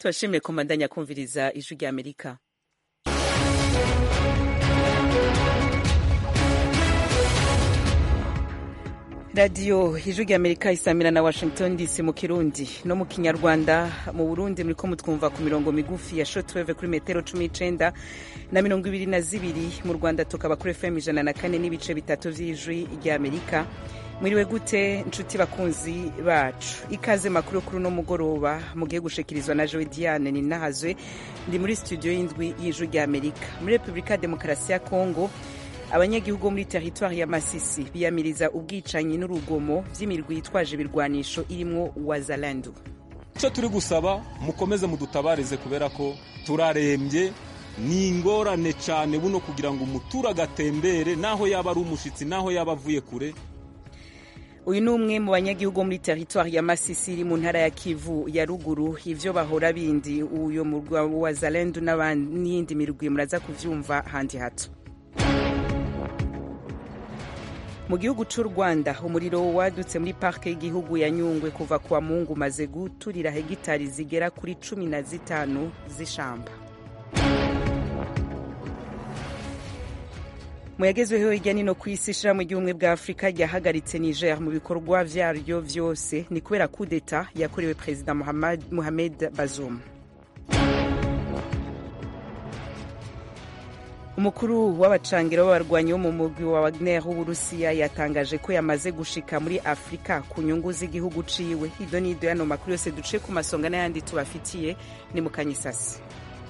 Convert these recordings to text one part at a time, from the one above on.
tubashimire kumandanya kumviriza ijwi rya amerika radiyo ijwi rya amerika isamira na washington dc mu kirundi no mu kinyarwanda mu burundi muriko mutwumva ku mirongo migufi ya shotweve kuri metero cumi n'icenda na mirongo ibiri na zibiri mu rwanda tukaba kuri fm ijana na kane n'ibice bitatu vy'ijwi rya amerika mwiriwe gute nshuti bakunzi bacu ikaze makuru kuri uno mugoroba mugiye gushikirizwa na joe diane ninahazwe ndi muri studio y'indwi y'ijwi rya amerika muri repubulika ya demokarasi ya kongo abanyagihugu bo muri teritwari ya masisi biyamiriza ubwicanyi n'urugomo vy'imirwi yitwaje ibirwanisho irimwo wazalandu icyo turi gusaba mukomeze mudutabarize kubera ko turarembye ni ingorane cyane buno kugira ngo umuturage atembere naho yaba ari umushitsi naho yaba avuye kure uyu ni umwe mu banyagihugu muri teritwari ya masisi iri mu ntara ya kivu ya ruguru ivyo bahora bindi uyo murwa wa zalendu n'iyindi mirwi muraza kuvyumva handi hato mu gihugu c'u rwanda umuriro wadutse muri parke y'igihugu ya nyungwe kuva kwa mungu umaze guturira hegitari zigera kuri cumi na zitanu z'ishamba mu yagezweho hirya nino ku isi ishirahamwe ry'ubumwe bwa afurika ryahagaritse niger mu bikorwa vyaryo vyose ni kubera kudeta yakorewe perezida mohamed bazoum umukuru w'abacangiro b'abarwanyi bo mu mugwi wa wagner w'uburusiya yatangaje ko yamaze gushika muri afurika ku nyungu z'igihugu ciwe ido n'ido yano makuru yose duce ku masonga n'ayandi tubafitiye ni mu kanyisasi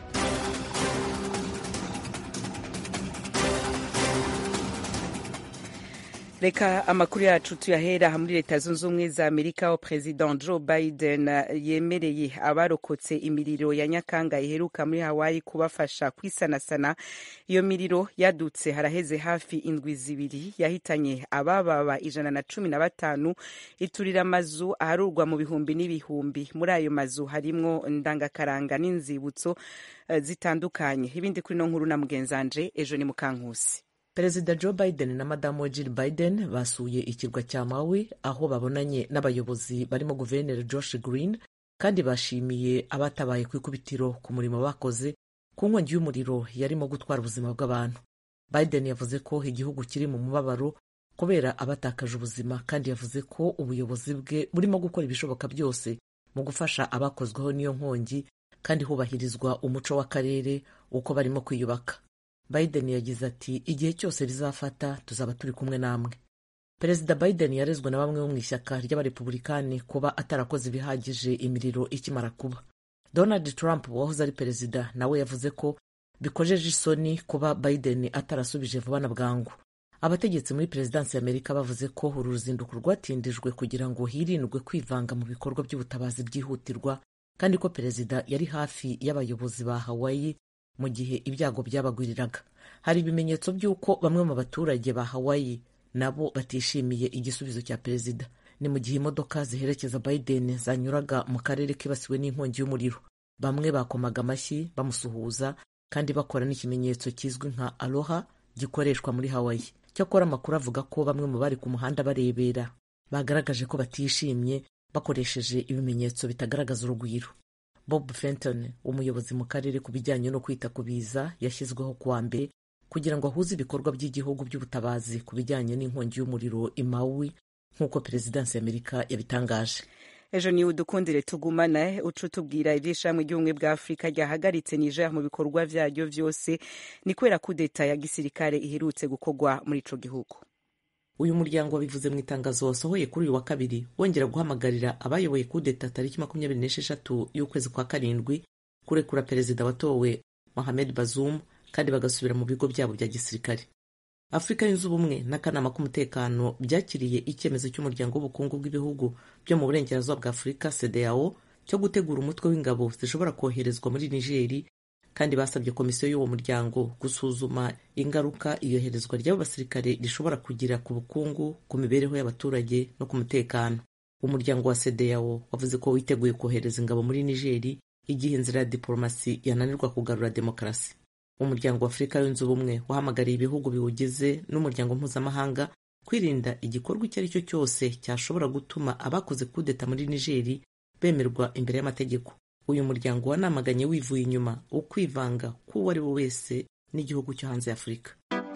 reka amakuru yacu tuyahera muri leta zunze ubumwe za amerika aho president joe biden yemereye abarokotse imiriro ya nyakanga iheruka muri hawaii kubafasha kwisanasana iyo miriro yadutse haraheze hafi indwi zibiri yahitanye abababa ijana na cumi na batanu iturira amazu aharurwa mu bihumbi n'ibihumbi muri ayo mazu harimwo ndangakaranga n'inzibutso uh, zitandukanye ibindi kuri no nkuru na mugenzanje ejo ni mukankusi perezida joe biden na madamu we jill biden basuye ikirwa cya maui aho babonanye n'abayobozi barimo guverineri josh green kandi bashimiye abatabaye ku ikubitiro ku murimo bakoze ku nkongi y'umuriro yarimo gutwara ubuzima bw'abantu biden yavuze ko igihugu kiri mu mubabaro kubera abatakaje ubuzima kandi yavuze ko ubuyobozi bwe burimo gukora ibishoboka byose mu gufasha abakozweho n'iyo nkongi kandi hubahirizwa umuco w'akarere uko barimo kwiyubaka biden yagize ati igihe cyose bizafata tuzaba turi kumwe namwe perezida biden yarezwe na bamwe bo mu ishyaka ry'abarepubulikani kuba atarakoze ibihagije imiriro ikimara kuba donald trump wahoze ari perezida nawe yavuze ko bikojeje isoni kuba biden atarasubije vuba na bwangu abategetsi muri perezidansi ya amerika bavuze ko uru ruzinduko rwatindijwe kugira ngo hirindwe kwivanga mu bikorwa by'ubutabazi byihutirwa kandi ko perezida yari hafi y'abayobozi ba hawaii mu gihe ibyago byabagwiriraga hari ibimenyetso by'uko bamwe mu baturage ba hawaii nabo batishimiye igisubizo cya perezida ni mu gihe imodoka ziherekeza biden zanyuraga mu karere kibasiwe n'inkongi y'umuriro bamwe bakomaga amashyi bamusuhuza kandi bakora n'ikimenyetso kizwi nka aloha gikoreshwa muri hawaii cyakora amakuru avuga ko bamwe mu bari ku muhanda barebera bagaragaje ko batishimye bakoresheje ibimenyetso bitagaragaza urugwiro bob fenton umuyobozi mu karere ku bijyanye no kwita ku biza yashyizweho kuwa mbere kugira ngo ahuze ibikorwa by'igihugu by'ubutabazi ku bijyanye n'inkongi y'umuriro i maui nk'uko perezidansi y'amerika yabitangaje ejo niwe udukundire tugumane uca utubwira iby'ishami ry'ubumwe bwa afurika ryahagaritse niger mu bikorwa vyaryo vyose ni kubera kudeta ya gisirikare iherutse gukorwa muri ico gihugu uyu muryango wabivuze mu itangazo wasohoye kuri uyu wa kabiri wongera guhamagarira abayoboye kudeta tariki makumyabiri n'esheshatu y'ukwezi kwa karindwi kurekura perezida watowe mohamed bazoum kandi bagasubira mu bigo byabo bya gisirikare afurika yunze ubumwe n'akanama k'umutekano byakiriye icyemezo cy'umuryango w'ubukungu bw'ibihugu byo mu burengerazuba bwa afurika cdao cyo gutegura umutwe w'ingabo zishobora koherezwa muri nigeri kandi basabye komisiyo y'uwo muryango gusuzuma ingaruka iyoherezwa ry'abo basirikare rishobora kugira ku bukungu ku mibereho y'abaturage no ku mutekano umuryango wa cdao wavuze ko witeguye kohereza ingabo muri nigeri igihe inzira ya diporomasi yananirwa kugarura demokarasi umuryango wa afurika yunze ubumwe wahamagariye ibihugu biwugize n'umuryango mpuzamahanga kwirinda igikorwa icyo ari cyo cyose cyashobora gutuma abakoze kudeta muri nigeri bemerwa imbere y'amategeko uyu muryango wanamaganye wivuye inyuma ukwivanga k'uwo ari we wese n'igihugu cyo hanze y'afurika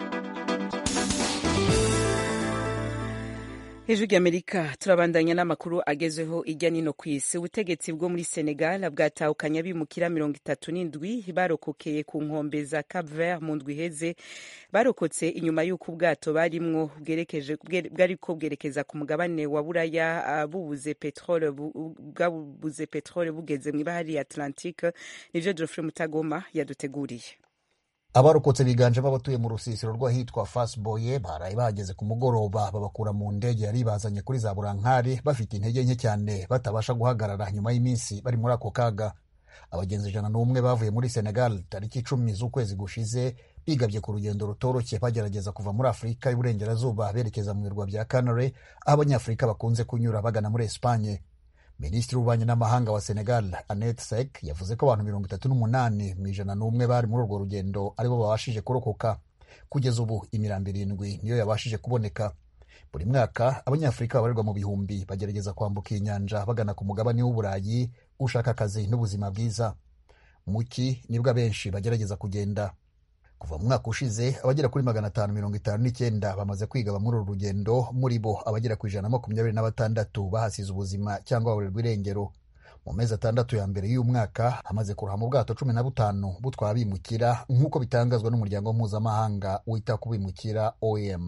hejuru y'amerika turabandanya n'amakuru agezweho ijya nino ku isi ubutegetsi bwo muri senegal bwatahukanye abimukira mirongo itatu n'indwi barokokeye ku nkombe za cap vert mu ndwi iheze barokotse inyuma y'uko ubwato barimwo bwariko bwerekeza ku mugabane wa buraya bubuze petrole bwabuze petrole bugeze mu ibahari ya atlantique nivyo geoffrey mutagoma yaduteguriye abarokotse biganjemo abatuye mu rusisiro rw'ahitwa fasboye baraye bahageze ku mugoroba babakura mu ndege yari ibazanye kuri za burankari bafite intege nke cyane batabasha guhagarara nyuma y'iminsi bari muri ako kaga abagenzi ijana n'umwe bavuye muri senegal tariki icumi z'ukwezi gushize bigabye ku rugendo rutoroshye bagerageza kuva muri afurika y'uburengerazuba berekeza mu birwa bya canare aho abanyafurika bakunze kunyura bagana muri esipanye minisitiri w'ububanyi n'amahanga wa senegal anet sek yavuze ko abantu mirongo itatu n'umunani mu ijana n'umwe bari muri urwo rugendo aribo babashije kurokoka kugeza ubu imirambo irindwi niyo yabashije kuboneka buri mwaka abanyafurika babarirwa mu bihumbi bagerageza kwambuka iyi nyanja bagana ku mugabane w'uburayi ushaka akazi n'ubuzima bwiza muki nibwo abenshi bagerageza kugenda kuva mu mwaka ushize abagera kuri magana atanu mirongo itanu n'icyenda bamaze kwigaba muri uru rugendo muri bo abagera ku ijana na makumyabiri na batandatu bahasize ubuzima cyangwa baburirwa irengero mu mezi atandatu ya mbere y'uyu mwaka hamaze kurohama ubwato cumi na butanu butwara abimukira nk'uko bitangazwa n'umuryango mpuzamahanga wita ku bimukira oem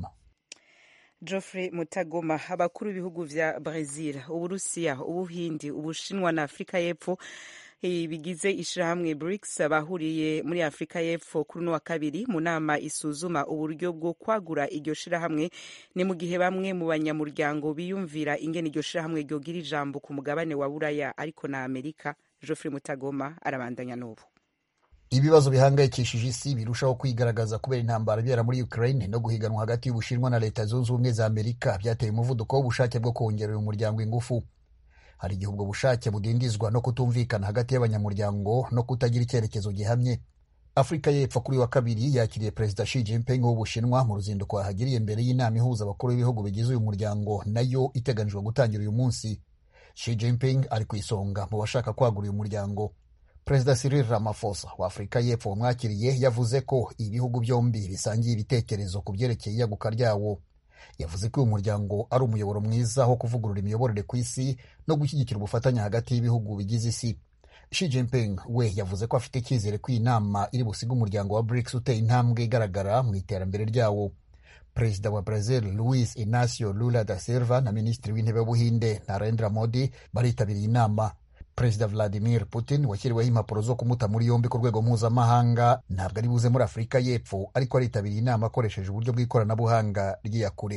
Geoffrey Mutagoma abakuru b'ibihugu vya Brazil uburusiya ubuhindi ubushinwa na afurika y'epfo bigize ishirahamwe BRICS bahuriye muri Afurika y'Epfo kuri uno wa kabiri mu nama isuzuma uburyo bwo kwagura iryo shirahamwe ni mu gihe bamwe mu banyamuryango biyumvira ingene iryo shirahamwe ryogira ijambo ku mugabane wa Buraya ariko na Amerika Geoffrey Mutagoma arabandanya n'ubu ibibazo bihangayikishije isi birushaho kwigaragaza kubera intambara ibera muri Ukraine no guhiganwa hagati y'Ubushinwa na Leta Zunze Ubumwe za Amerika byateye umuvuduko w'ubushake bwo kongerera umuryango ingufu hari igihe ubwo bushake budindizwa no kutumvikana hagati y'abanyamuryango no kutagira icyerekezo gihamye afurika y'epfo kuri wa kabiri yakiriye perezida Xi Jinping w'ubushinwa mu ruzinduko yahagiriye mbere y'inama ihuza abakuru b'ibihugu bigize uyu muryango nayo iteganijwe gutangira uyu munsi Xi Jinping ari ku isonga mu bashaka kwagura uyu muryango perezida Cyril Ramaphosa wa afurika y'epfo wamwakiriye yavuze ko ibihugu byombi bisangiye ibitekerezo ku byerekeye iyaguka ryawo yavuze ko uyu muryango ari umuyoboro mwiza wo kuvugurura imiyoborere ku isi no gushyigikira ubufatanye hagati y'ibihugu bigize isi Xi Jinping we yavuze ko afite icyizere ko iyi nama iri busige umuryango wa BRICS uteye intambwe igaragara mu iterambere ryawo perezida wa Brazil Luis Inacio Lula da Silva na minisitiri w'intebe w'ubuhinde Narendra Modi baritabiriye inama perezida Vladimir Putin washyiriweho impapuro zo kumuta muri yombi ku rwego mpuzamahanga ntabwo ari buze muri Afurika y'Epfo ariko aritabiriye inama akoresheje uburyo bw'ikoranabuhanga ry'iyakure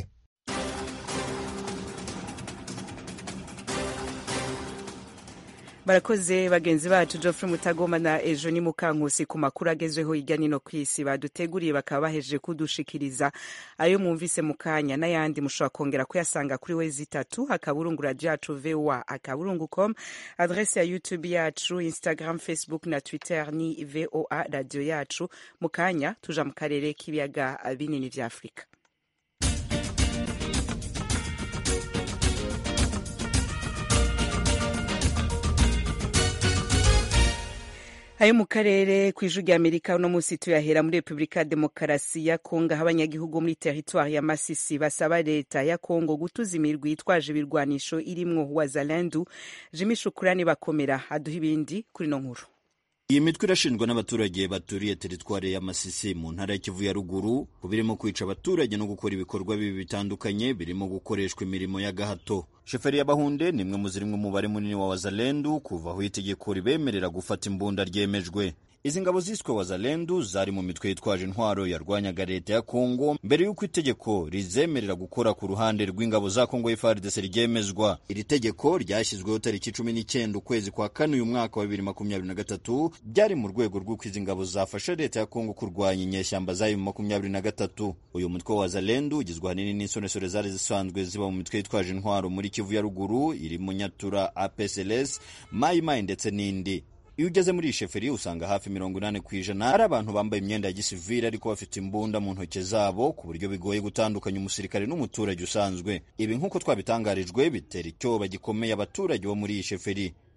barakoze bagenzi bacu Geoffrey Mutagoma na ejo ni Mukankusi ku makuru agezweho hirya nino ku isi baduteguriye bakaba bahejeje kudushikiriza ayo mwumvise mu kanya n'ayandi mushobora kongera kuyasanga kuri wezi itatu akaburungu radio yacu voa akaburungu com adrese ya youtube yacu instagram facebook na twitter ni voa radio yacu mu kanya tuja mu karere k'ibiyaga binini vya afurika ayo mu karere ku ijwi rya amerika uno munsi tuyahera muri repubulika ya demokarasi ya kongo aho abanyagihugu muri teritwari ya masisi basaba leta ya kongo gutuza imirwi yitwaje ibirwanisho irimwo wazalendu jimi shukurani bakomera aduha ibindi kuri no nkuru iyi mitwe irashinjwa n'abaturage baturiye teritwari ya Masisi mu ntara ya Kivu ya ruguru ku birimo kwica abaturage no gukora ibikorwa bibi bitandukanye birimo gukoreshwa imirimo y'agahato sheferi y'abahunde ni imwe mu ziri mu mubare munini wa wazalendu kuva aho itegeko ribemerera gufata imbunda ryemejwe izi ngabo ziswe wazalendu zari mu mitwe yitwaje intwaro yarwanyaga leta ya kongo mbere y'uko itegeko rizemerera gukora ku ruhande rw'ingabo za kongo FARDC ryemezwa iri tegeko ryashyizweho tariki cumi n'icyenda ukwezi kwa kane uyu mwaka wa bibiri makumyabiri na gatatu byari mu rwego rw'uko izi ngabo zafasha leta ya kongo kurwanya inyeshyamba zayo mu makumyabiri na gatatu uyu mutwe wa wazalendu ugizwe ahanini n'insoresore zari zisanzwe ziba mu mitwe yitwaje intwaro muri kivu ya ruguru iri mu nyatura apsls mayimayi ndetse n'indi iyo ugeze muri iyi sheferi usanga hafi mirongo inani ku ijana ari abantu bambaye imyenda ya gisivili ariko bafite imbunda mu ntoki zabo ku buryo bigoye gutandukanya umusirikare n'umuturage usanzwe ibi nk'uko twabitangarijwe bitera icyoba gikomeye abaturage bo muri iyi sheferi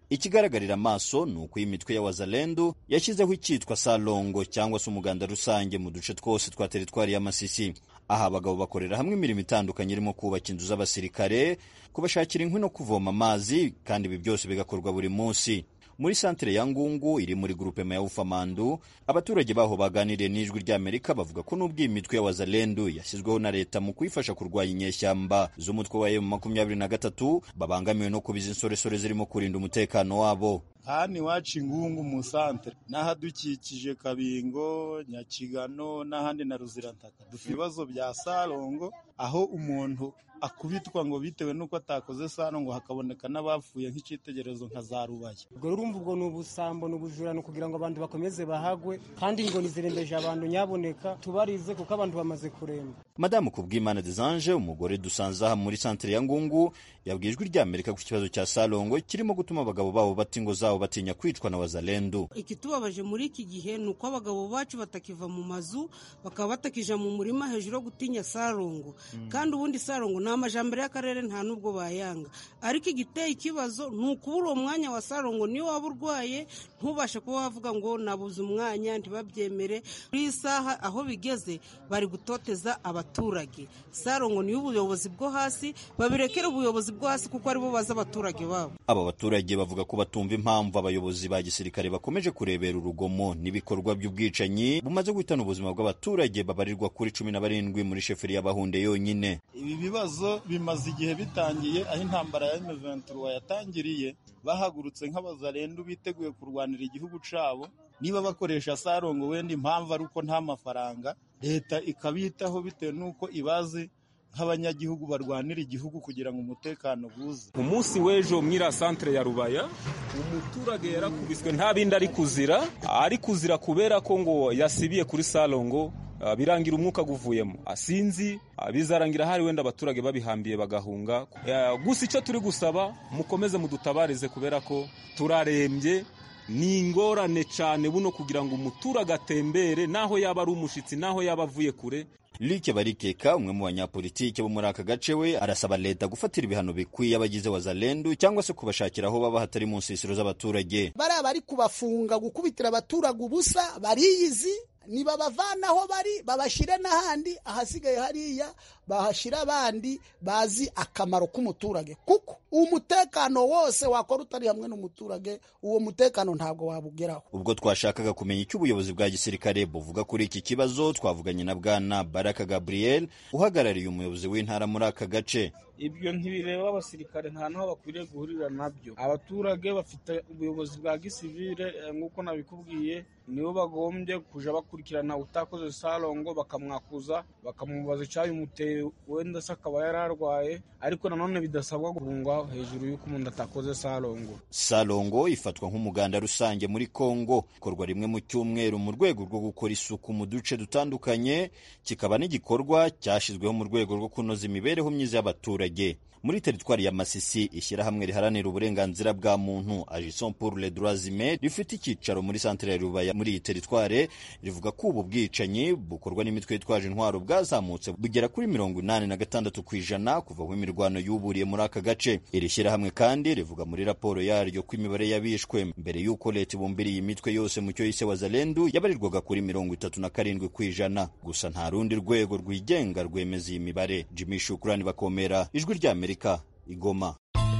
ikigaragarira amaso ni uko iyi mitwe ya wazalendu yashyizeho icyitwa salongo cyangwa se umuganda rusange mu duce twose twa teritwari ya masisi aha abagabo bakorera hamwe imirimo itandukanye irimo kubaka inzu z'abasirikare kubashakira inkwi no kuvoma amazi kandi ibi byose bigakorwa buri munsi muri santere ya ngungu iri muri gurupe ya ufamandu abaturage baho baganiriye n'ijwi ry'amerika bavuga ko n'ubwo iyi mitwe ya wazalendu yashyizweho na leta mu kuyifasha kurwanya inyeshyamba z'umutwe wa emu makumyabiri na gatatu babangamiwe no kuba izi nsoresore zirimo kurinda umutekano wabo hano iwacu ingungu mu santere n'ahadukikije kabingo nyakigano n'ahandi na ruzirantaka dufite ibibazo bya sarongo aho umuntu akubitwa ngo bitewe n'uko atakoze sarongo hakaboneka n'abapfuye nk'icyitegererezo nka za rubaye ubwo urumva ubwo ni ubusambo ni ubujurano kugira ngo abantu bakomeze bahagwe kandi ingoni zirembeje abantu nyaboneka tubarize kuko abantu bamaze kuremba madamu kubwimana desange umugore dusanze aha muri santere ya ngungu yabwiye ijwi ry'amerika ku kibazo cya sarongo kirimo gutuma abagabo babo bata ingo zabo batinya kwicwa na wazalendu ikitubabaje muri iki gihe ni uko abagabo bacu batakiva mu mazu bakaba batakija mu murima hejuru yo gutinya sarongo kandi ubundi sarongo ni amajambere y'akarere nta n'ubwo bayanga ariko igiteye ikibazo ni ukubura uwo mwanya wa sarongo niyo waba urwaye ntubashe kuba wavuga ngo nabuze umwanya ntibabyemere kuri iyi saha aho bigeze bari gutoteza abaturage sarongo niyo ubuyobozi bwo hasi babirekere ubuyobozi bwo hasi kuko aribo bazi abaturage babo aba baturage bavuga ko batumva impamvu abayobozi ba gisirikare bakomeje kurebera urugomo n'ibikorwa by'ubwicanyi bumaze guhitana ubuzima bw'abaturage babarirwa kuri cumi na barindwi muri sheferi y'abahunde yonyine ibi bibazo bimaze igihe bitangiye aho intambara ya M23 yatangiriye bahagurutse nk'abazarendu biteguye kurwanira igihugu cabo niba bakoresha sarongo wenda impamvu ari uko nta mafaranga leta ikabitaho bitewe n'uko ibazi nk'abanyagihugu barwanira igihugu kugira ngo umutekano buze umunsi w'ejo mwira santere ya rubaya umuturage yarakubiswe nta bindi ari kuzira ari kuzira kubera ko ngo yasibiye kuri salongo birangira umwuka guvuyemo asinzi bizarangira hari wenda abaturage babihambiye bagahunga gusa icyo turi gusaba mukomeze mudutabarize kubera ko turarembye ni ingorane cyane buno kugira ngo umuturage atembere naho yaba ari umushitsi naho yaba avuye kure Luke Barikeka umwe mu banyapolitike bo muri aka gace we arasaba leta gufatira ibihano bikwiye abagize wazalendu cyangwa se kubashakira aho baba hatari mu nsisiro z'abaturage bariya bari kubafunga gukubitira abaturage ubusa bariyizi niba bavanaho bari babashyire n'ahandi ahasigaye hariya bahashyira abandi bazi akamaro k'umuturage kuko umutekano wose wakora utari hamwe n'umuturage uwo mutekano ntabwo wabugeraho ubwo twashakaga kumenya icyo ubuyobozi bwa gisirikare buvuga kuri iki kibazo twavuganye na bwana baraka gabriel uhagarariye umuyobozi w'intara muri aka gace ibyo ntibireba abasirikare nta n'aho bakwiriye guhurira nabyo abaturage bafite ubuyobozi bwa gisivire nk'uko nabikubwiye nibo bagombye kuja bakurikirana utakoze sarongo bakamwakuza bakamubaza icyabimuteye wenda se akaba yararwaye ariko nanone bidasabwa guhungwa hejuru y'uko umuntu atakoze sarongo sarongo ifatwa nk'umuganda rusange muri kongo ikorwa rimwe mu cyumweru mu rwego rwo gukora isuku mu duce dutandukanye kikaba n'igikorwa cyashyizweho mu rwego rwo kunoza imibereho myiza y'abaturage muri teritwari ya Masisi ishyirahamwe riharanira uburenganzira bwa muntu Agissons pour les droits humains rifite icyicaro muri santere ya Rubaya muri iyi teritware rivuga ko ubu bwicanyi bukorwa n'imitwe yitwaje intwaro bwazamutse bugera kuri mirongo inani na gatandatu ku ijana kuva aho imirwano yuburiye muri aka gace iri shyirahamwe kandi rivuga muri raporo yaryo ko imibare y'abishwe mbere y'uko leta ibumbiriye imitwe yose mu cyo yise wazalendu yabarirwaga kuri mirongo itatu na karindwi ku ijana gusa nta rundi rwego rwigenga rwemeza iyi mibare Jimmy Shukrani bakomera ijwi rya Amerika Igoma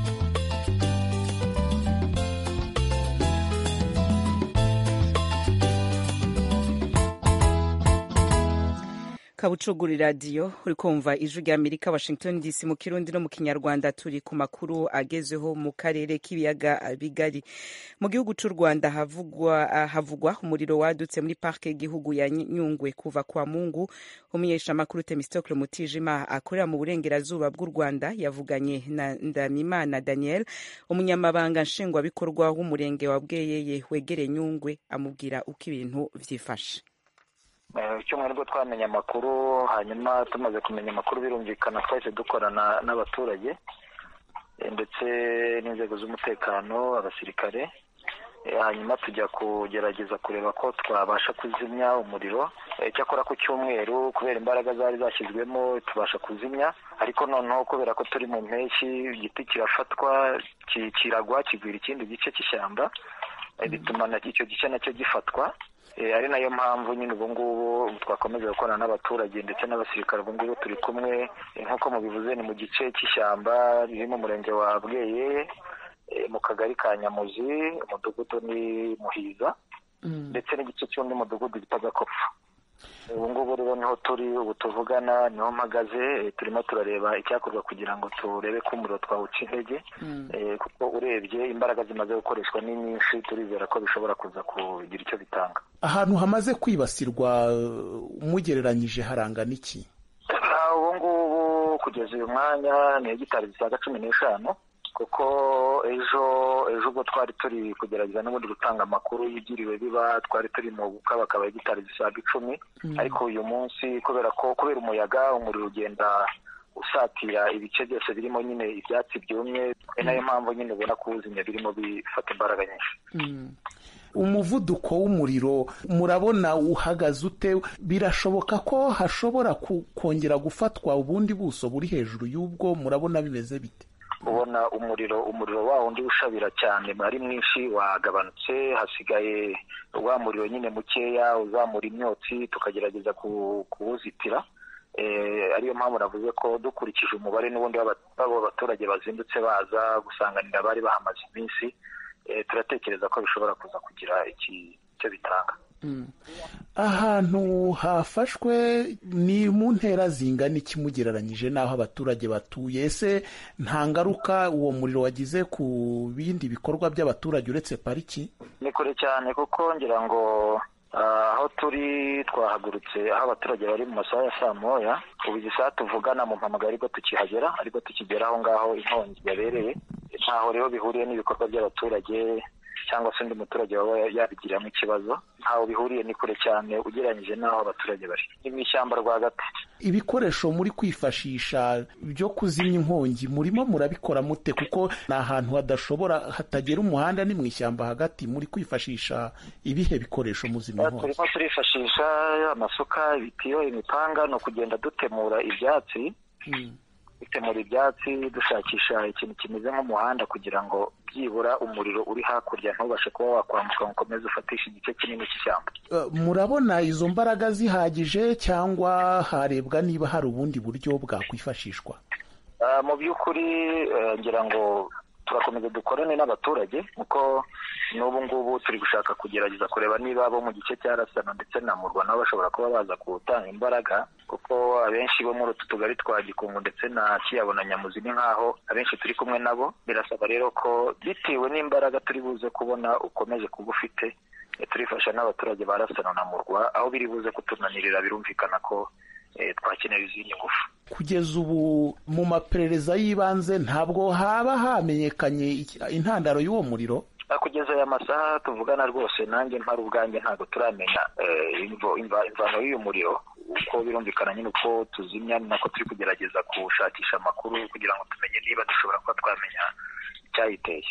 kabucuguri radiyo uri kumva ijwi rya amerika washington dc mu kirundi no mu kinyarwanda turi ku makuru agezweho mu karere k'ibiyaga bigari mu gihugu cy'u rwanda havugwa, havugwa umuriro wadutse muri parike y'igihugu ya nyungwe kuva kwa mungu umunyeshamakuru temistokle mutijima akorera mu burengerazuba bw'u rwanda yavuganye na ndamimana daniel umunyamabanga nshingwabikorwa w'umurenge wa bweyeye wegereye nyungwe amubwira uko ibintu byifashe icyumweru nibwo twamenye amakuru hanyuma tumaze kumenya amakuru birumvikana twahise dukorana n'abaturage ndetse n'inzego z'umutekano abasirikare hanyuma tujya kugerageza kureba ko twabasha kuzimya umuriro cyakora ku cyumweru kubera imbaraga zari zashyizwemo tubasha kuzimya ariko noneho kubera ko turi mu mpeshyi igiti kirafatwa kiragwa kigwira ikindi gice cy'ishyamba bituma icyo gice nacyo gifatwa ari nayo mpamvu nyine ubu ngubu twakomeza gukorana n'abaturage ndetse n'abasirikare ubu ngubu turi kumwe nk'uko mubivuze ni mu gice cy'ishyamba riri mu murenge wa bweye mu kagari ka nyamuzi umudugudu ni muhiza ndetse n'igice cy'undi mudugudu bita gakopfu ubu ngubu rero niho turi ubu tuvugana niho mpagaze turimo turareba icyakorwa kugira ngo turebe ko umuriro twawuca intege kuko urebye imbaraga zimaze gukoreshwa ni nyinshi turizera ko bishobora kuza kugira icyo bitanga ahantu hamaze kwibasirwa umugereranyije harangana iki ubu ngubu kugeza uyu mwanya ni hegitari zisaga cumi n'eshanu kuko ejo ejo ubwo twari turi kugerageza n'ubundi gutanga amakuru y'ibyiriwe biba twari turi mu gukabakaba hegitari zisaga icumi ariko uyu munsi kubera ko kubera umuyaga umuriro ugenda usatira ibice byose birimo nyine ibyatsi byumye ni nayo mpamvu nyine ubona kuwuzimya birimo bifata imbaraga nyinshi umuvuduko w'umuriro murabona uhagaze ute birashoboka ko hashobora kongera gufatwa ubundi buso buri hejuru y'ubwo murabona bimeze bite ubona umuriro umuriro wa wundi ushabira cyane ari mwinshi wagabanutse hasigaye wa muriro nyine mukeya uzamura imyotsi tukagerageza kuwuzitira ariyo mpamvu navuze ko dukurikije umubare n'ubundi w'abo baturage bazindutse baza gusanganira abari bahamaze iminsi turatekereza ko bishobora kuza kugira icyo bitanga ahantu hafashwe ni mu ntera zingana iki mugereranyije n'aho abaturage batuye ese nta ngaruka uwo muriro wagize ku bindi bikorwa by'abaturage uretse pariki ni kure cyane kuko ngira ngo aho turi twahagurutse aho abaturage bari mu masaha ya saa moya ubu izi saha tuvugana mu mpamagara ariko tukihagera ariko tukigera aho ngaho inkongi yabereye ntaho rero bihuriye n'ibikorwa by'abaturage cyangwa se undi muturage waba yabigiriramo ikibazo ntaho bihuriye ni kure cyane ugereranyije n'aho abaturage bari ni mu ishyamba rwagati ibikoresho muri kwifashisha byo kuzimya inkongi murimo murabikora mute kuko ni ahantu hadashobora hatagera umuhanda ni mu ishyamba hagati muri kwifashisha ibihe bikoresho muzimya inkongi turimo turifashisha amasuka ibitiyo imipanga ni ukugenda dutemura ibyatsi dutemura ibyatsi dushakisha ikintu kimeze nk'umuhanda kugira ngo byibura umuriro uri hakurya ntubashe kuba wakwambuka ngo ukomeze ufatishe igice kinini cy'ishyamba murabona izo mbaraga zihagije cyangwa harebwa niba hari ubundi buryo bwakwifashishwa mu by'ukuri ngira ngo turakomeza dukorane n'abaturage kuko n'ubu ngubu turi gushaka kugerageza kureba niba abo mu gice cya rasana ndetse na murwa nabo bashobora kuba baza gutanga imbaraga kuko abenshi bo muri utu tugari twa gikungu ndetse na kiyabo na nyamuzi ni nk'aho abenshi turi kumwe nabo birasaba rero ko bitewe n'imbaraga turi buze kubona ukomeje kuba ufite turifasha n'abaturage ba rasana na murwa aho biri buze kutunanirira birumvikana ko twakenera izindi ngufu kugeza ubu mu maperereza y'ibanze ntabwo haba hamenyekanye intandaro y'uwo muriro kugeza aya masaha tuvugana rwose nanjye mpari ubwanjye ntabwo turamenya imvano y'uyu muriro uko birumvikana nyine uko tuzimya ni nako turi kugerageza gushakisha amakuru kugira ngo tumenye niba dushobora kuba twamenya icyayiteye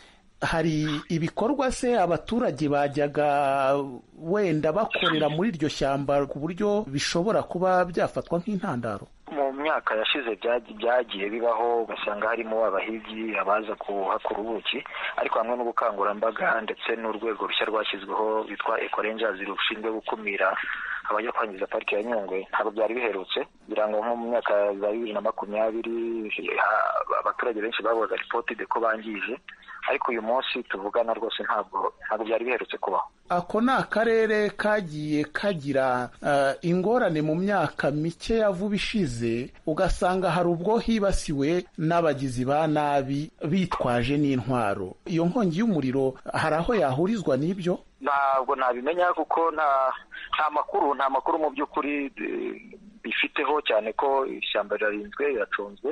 hari ibikorwa se abaturage bajyaga wenda bakorera muri iryo shyamba ku buryo bishobora kuba byafatwa nk'intandaro mu myaka yashize byagiye bibaho ugasanga harimo abahigi abaza kuhakura ubuki ariko hamwe n'ubukangurambaga ndetse n'urwego rushya rwashyizweho rwitwa ekorenjazi rushinzwe gukumira abajya kwangiza pariki ya nyungwe ntabwo byari biherutse kugira ngo nko mu myaka za bibiri na makumyabiri abaturage benshi bavugaga ripoti de ko bangije ariko uyu munsi tuvugana rwose ntabwo ntabwo byari biherutse kubaho ako ni akarere kagiye kagira ingorane mu myaka mike ya vuba ishize ugasanga hari ubwo hibasiwe n'abagizi ba nabi bitwaje n'intwaro iyo nkongi y'umuriro hari aho yahurizwa n'ibyo ntabwo nabimenya kuko nta nta makuru nta makuru mu by'ukuri bifiteho cyane ko ishyamba rirarinzwe riracunzwe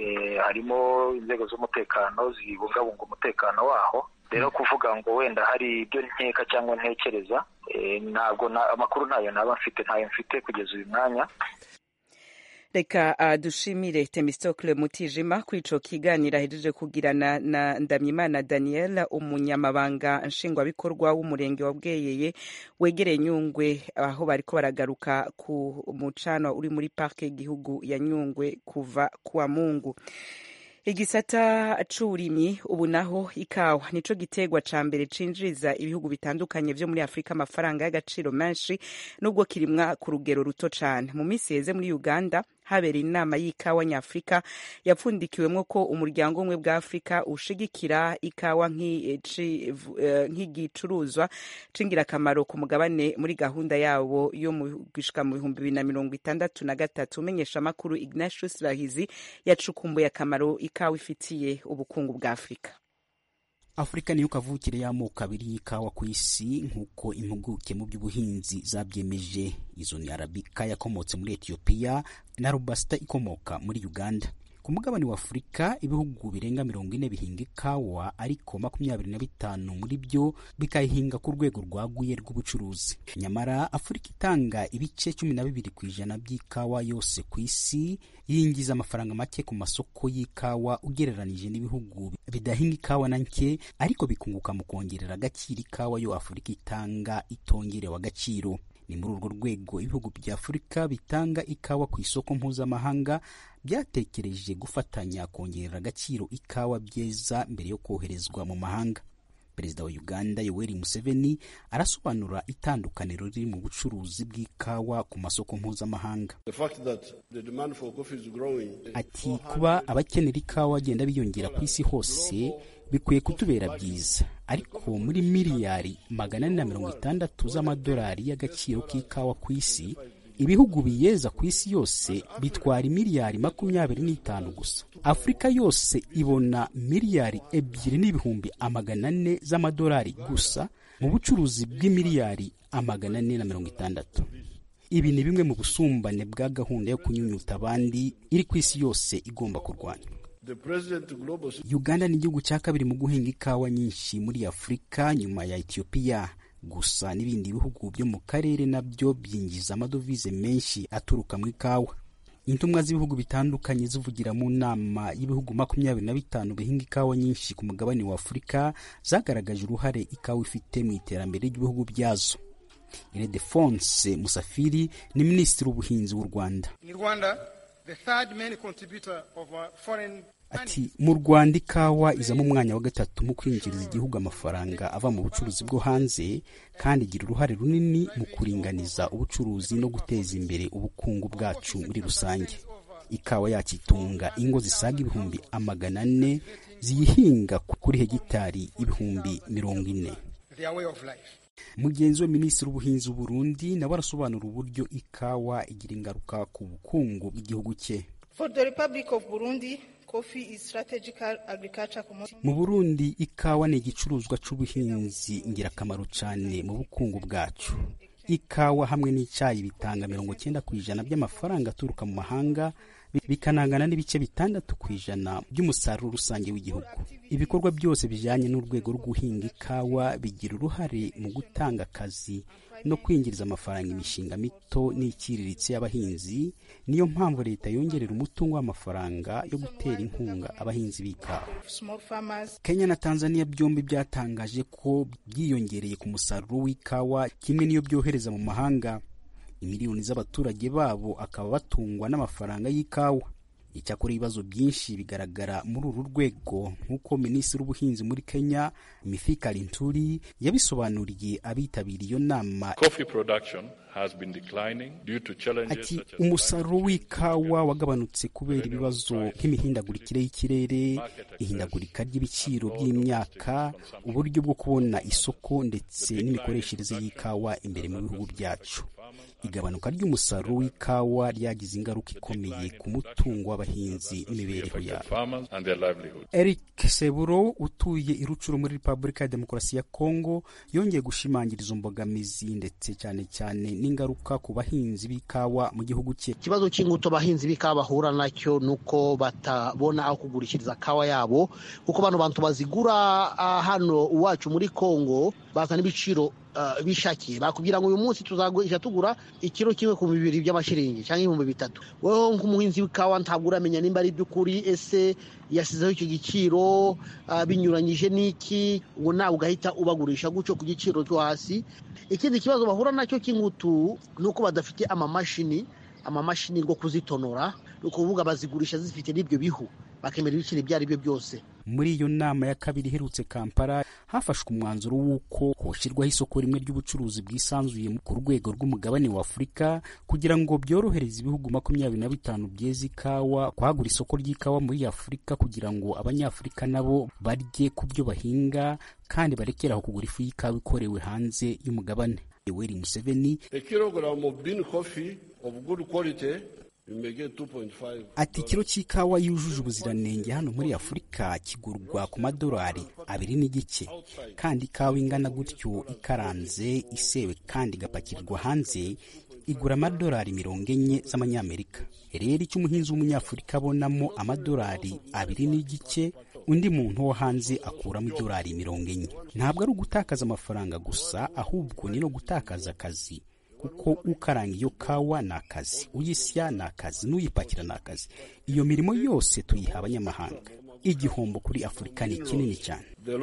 harimo inzego z'umutekano zibungabunga umutekano waho rero kuvuga ngo wenda hari ibyo nkeka cyangwa ntekereza ntabwo amakuru ntayo naba mfite ntayo mfite kugeza uyu mwanya reka uh, dushimire temistocle mutijima kuri ico kiganiro ahejeje kugirana na ndamyimana daniel umunyamabanga nshingwabikorwa w'umurenge wa bweyeye wegereye nyungwe aho bariko baragaruka ku mucano uri muri parke y'igihugu ya nyungwe kuva kuwa mungu igisata c'uburimyi ubu naho ikawa nico gitegwa ca mbere cinjiriza ibihugu bitandukanye vyo muri afurika amafaranga y'agaciro menshi nubwo kirimwa ku rugero ruto cane mu minsi yeze muri uganda habereye inama y'ikawa nyafurika yapfundikiwemwo ko umuryango umwe bwa afurika ushigikira ikawa nk'igicuruzwa c'ingirakamaro ku mugabane muri gahunda yabo yo gushika mu bihumbi bibiri na mirongo itandatu na gatatu umenyesha amakuru ignatius bahizi yacukumbuye akamaro ikawa ifitiye ubukungu bwa afurika afurika niyo kavukire y'amoko abiri y'ikawa ku isi nk'uko impuguke mu by'ubuhinzi zabyemeje izo ni arabika yakomotse muri etiyopiya na robasita ikomoka muri uganda ku mugabane wa afurika ibihugu birenga mirongo ine bihinga ikawa ariko makumyabiri na bitanu muri byo bikayihinga ku rwego rwaguye rw'ubucuruzi nyamara afurika itanga ibice cumi na bibiri ku ijana by'ikawa yose ku isi yinjiza amafaranga make ku masoko y'ikawa ugereranije n'ibihugu bidahinga ikawa na nke ariko bikunguka mu kongerera agaciro ikawa yo afurika itanga itongerewe agaciro ni muri urwo rwego ibihugu bya afurika bitanga ikawa ku isoko mpuzamahanga byatekereje gufatanya kongerera agaciro ikawa byeza mbere yo koherezwa mu mahanga perezida wa uganda yoweri museveni arasobanura itandukaniro riri mu bucuruzi bw'ikawa ku masoko mpuzamahanga ati kuba abakenera ikawa bagenda biyongera ku isi hose bikwiye kutubera byiza ariko muri miliyari magana ane na mirongo itandatu z'amadolari y'agaciro k'ikawa ku isi ibihugu biyeza ku isi yose bitwara miliyari makumyabiri n'itanu gusa afurika yose ibona miliyari ebyiri n'ibihumbi amagana ane z'amadolari gusa mu bucuruzi bw'imiliyari amagana ane na mirongo itandatu ibi ni bimwe mu busumbane bwa gahunda yo kunyunyuta abandi iri ku isi yose igomba kurwanywa uganda ni igihugu cya kabiri mu guhinga ikawa nyinshi muri afurika nyuma ya etiyopiya gusa n'ibindi bihugu byo mu karere nabyo byinjiza amadovize menshi aturuka mu ikawa intumwa z'ibihugu bitandukanye zivugira mu nama y'ibihugu makumyabiri na bitanu bihinga ikawa nyinshi ku mugabane wa afurika zagaragaje uruhare ikawa ifite mu iterambere ry'ibihugu byazo iredefonse musafiri ni minisitiri w'ubuhinzi w'u rwanda ati mu rwanda ikawa izamo umwanya wa gatatu mu kwinjiriza igihugu amafaranga ava mu bucuruzi bwo hanze kandi igira uruhare runini mu kuringaniza ubucuruzi no guteza imbere ubukungu bwacu muri rusange ikawa yacu itunga ingo zisaga ibihumbi amagana ane ziyihinga kuri hegitari ibihumbi mirongo ine mugenzi we minisitiri w'ubuhinzi w'uburundi nawe arasobanura uburyo ikawa igira ingaruka ku bukungu bw'igihugu cye mu burundi ikawa ni igicuruzwa c'ubuhinzi ngirakamaro cyane mu bukungu bwacu ikawa hamwe n'icyayi bitanga mirongo cyenda ku ijana by'amafaranga aturuka mu mahanga bikanangana n'ibice bitandatu ku ijana by'umusaruro rusange w'igihugu ibikorwa byose bijyanye n'urwego rwo guhinga ikawa bigira uruhare mu gutanga akazi no kwinjiriza amafaranga imishinga mito n'iciriritse y'abahinzi niyo mpamvu leta yongerera umutungo w'amafaranga yo gutera inkunga abahinzi b'ikawa kenya na tanzania byombi byatangaje ko byiyongereye ku musaruro w'ikawa kimwe n'iyo byohereza mu mahanga imiliyoni z'abaturage babo akaba batungwa n'amafaranga y'ikawa icyakora ibibazo byinshi bigaragara muri uru rwego nk'uko minisitiri w'ubuhinzi muri kenya mifika linturi yabisobanuriye abitabiriye iyo nama ati umusaruro w'ikawa wagabanutse kubera ibibazo nk'imihindagurikire y'ikirere ihindagurika ry'ibiciro by'imyaka uburyo bwo kubona isoko ndetse n'imikoreshereze y'ikawa imbere mu bihugu byacu igabanuka ry'umusaruro w'ikawa ryagize ingaruka ikomeye ku mutungo w'abahinzi n'imibereho yabo eric seburo utuye i rucuro muri repubulika ya demokarasi ya kongo yongeye gushimangira izo mbogamizi ndetse cyane cyane n'ingaruka ku bahinzi b'ikawa mu gihugu cye ikibazo cy'ingutu abahinzi b'ikawa bahura nacyo ni uko batabona aho kugurishiriza kawa yabo kuko bano bantu bazigura hano iwacu muri kongo bazana ibiciro bishakiye bakubwira ngo uyu munsi tuzagurisha tugura ikiro kimwe ku bibiri by'amashiringi cyangwa ibihumbi bitatu wowe nk'umuhinzi w'ikawa ntabwo uramenya nimba ari iby'ukuri ese yasizeho icyo giciro binyuranyije n'iki ubu nawe ugahita ubagurisha gutyo ku giciro cyo hasi ikindi kibazo bahura nacyo cy'ingutu ni uko badafite amamashini amamashini rwo kuzitonora ni ukuvuga bazigurisha zifite n'ibyo bihu bakemera ibiciro ibyo ari byo byose muri iyo nama ya kabiri iherutse kampala hafashwe umwanzuro w'uko hoshyirwaho isoko rimwe ry'ubucuruzi bwisanzuye ku rwego rw'umugabane wa afurika kugira ngo byorohereze ibihugu makumyabiri na bitanu byeza ikawa kwagura isoko ry'ikawa muri afurika kugira ngo abanyafurika nabo barye ku byo bahinga kandi barekeraho kugura ifu y'ikawa ikorewe hanze y'umugabane yoweri museveni ati ikiro cy'ikawa yujuje ubuziranenge hano muri afurika kigurwa ku madolari abiri n'igice kandi ikawa ingana gutyo ikaranze isewe kandi igapakirwa hanze igura amadolari mirongo enye z'amanyamerika rero icyo umuhinzi w'umunyafurika abonamo amadolari abiri n'igice undi muntu wo hanze akuramo idolari mirongo enye ntabwo ari ugutakaza amafaranga gusa ahubwo ni no gutakaza akazi kuko ukaranga iyo kawa ni akazi uyisya ni akazi n'uyipakira ni akazi iyo mirimo yose tuyiha abanyamahanga igihombo kuri afurika ni kinini cyane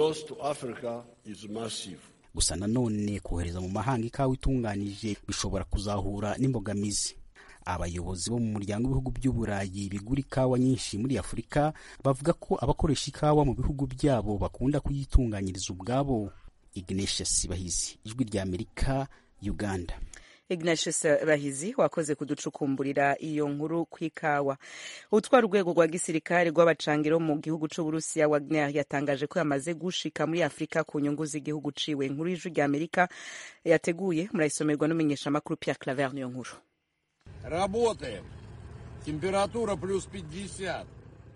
gusa nanone kohereza mu mahanga ikawa itunganije bishobora kuzahura n'imbogamizi abayobozi bo mu muryango w'ibihugu by'uburayi bigura ikawa nyinshi muri afurika bavuga ko abakoresha ikawa mu bihugu byabo bakunda kuyitunganyiriza ubwabo ignatius bahizi ijwi rya amerika uganda ignatius bahizi wakoze kuducukumburira iyo nkuru ku ikawa utwara urwego rwa gisirikare rw'abacangiro mu gihugu c'uburusiya wagner yatangaje ko yamaze gushika muri afurika ku nyungu z'igihugu ciwe inkuru y'ijwi rya amerika yateguye murayisomerwa n'umumenyeshamakuru pierre claver niyo nkuru Работаем. Температура плюс 50.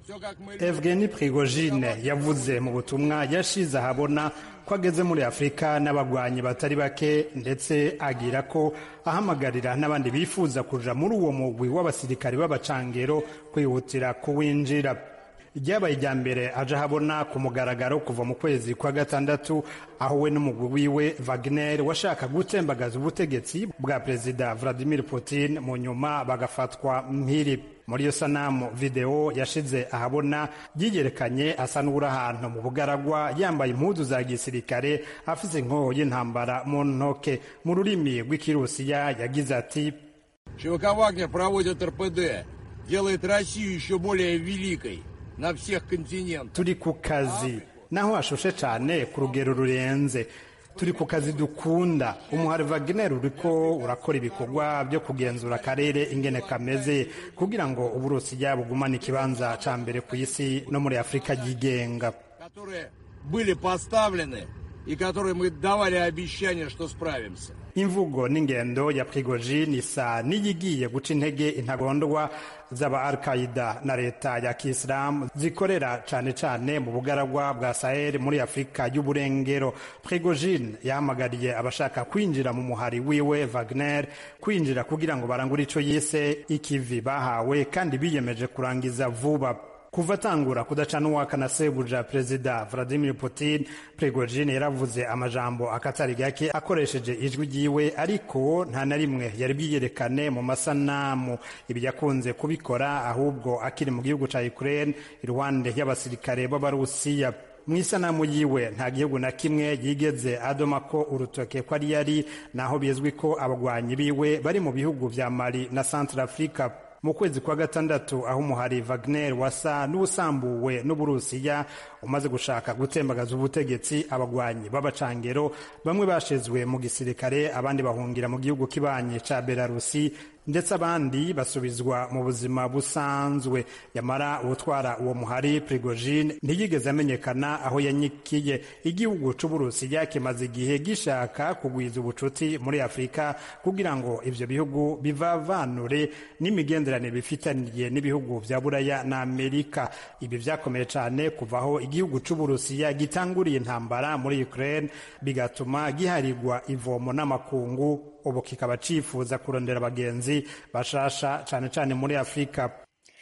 Evgeny Prigozhin yavuze mu butumwa yashize ahabona ko ageze muri Afurika n'abagwanyi batari bake ndetse agira ko ahamagarira n'abandi bifuza kuja muri uwo mugwi w'abasirikari b'abacangero kwihutira kuwinjira ryabaye irya mbere aje ahabona ku mugaragaro kuva mu kwezi kwa gatandatu aho we n'umugwi wiwe Wagner washaka gutembagaza ubutegetsi bwa perezida Vladimir Putin mu nyuma bagafatwa mpiri muri iyo sanamu video yashize ahabona yiyerekanye asa n'uri ahantu mu bugaragwa yambaye impuzu za gisirikare afise inkoho y'intambara mu ntoke mu rurimi rw'ikirusiya yagize ati ЧВК «Вагнер» проводит РПД, делает Россию еще более великой на всех континентах. turi ku kazi naho hashushe cyane ku rugero rurenze turi ku kazi dukunda umuhari Wagner uriko urakora ibikorwa byo kugenzura akarere ingene kameze kugira ngo uburusiya bugumane ikibanza ca mbere ku isi no muri afurika yigenga которые были поставлены и которые мы давали обещание, что справимся. imvugo n'ingendo ya prigojin isa n'iyigiye guca intege intagondwa z'aba al qaida na leta ya kisilamu zikorera cane cane mu bugaragwa bwa sahel muri afurika y'uburengero prigojin yahamagariye abashaka kwinjira mu muhari wiwe wagner kwinjira kugira ngo barangure ico yise ikivi bahawe kandi biyemeje kurangiza vuba kuva atangura kudacana uwaka na sebuja perezida vladimir putin prigojin yaravuze amajambo akatari gake akoresheje ijwi ryiwe ariko nta na rimwe yari bwiyerekane mu masanamu ibi yakunze kubikora ahubwo akiri mu gihugu ca ukraine iruhande y'abasirikare b'abarusiya mu isanamu yiwe nta gihugu na kimwe yigeze adoma ko urutoke ko ari yari naho bizwi ko abagwanyi biwe bari mu bihugu vya mali na centre africa mu kwezi kwa gatandatu aho umuhari Wagner wasa n'ubusambuwe n'uburusiya umaze gushaka gutembagaza ubutegetsi abagwanyi b'abacangero bamwe bashizwe mu gisirikare abandi bahungira mu gihugu kibanye ca Belarusi ndetse abandi basubizwa mu buzima busanzwe yamara uwutwara uwo muhari Prigojin ntiyigeze amenyekana aho yanyikiye igihugu c'uburusiya kimaze igihe gishaka kugwiza ubucuti muri afurika kugira ngo ivyo bihugu bivavanure n'imigenderanire bifitaniye n'ibihugu vya buraya na amerika ibi vyakomeye cane kuvaho igihugu c'uburusiya gitanguriye intambara muri ukraine bigatuma giharigwa ivomo n'amakungu ubu kikaba cifuza kurondera abagenzi bashasha cane cane muri afurika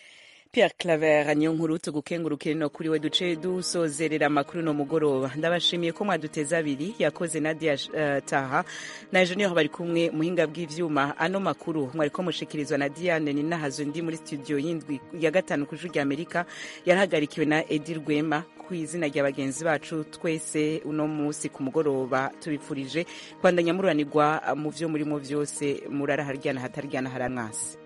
Pierre Claver niyo nkuru tugukengurukire no kuri we duce dusozerera amakuru no mugoroba ndabashimiye ko mwaduteze abiri yakoze Nadia uh, Taha na Junior bari kumwe muhinga bw'ivyuma ano makuru mwariko mushikirizwa na Diane Ninahazo ndi muri studio yindwi ya gatanu ku Juru Amerika yarahagarikiwe na Edi Rwema ku izina rya bagenzi bacu twese uno munsi ku mugoroba tubipfurije kwandanya mururanirwa mu vyo murimo vyose murara haryana hataryana haramwasi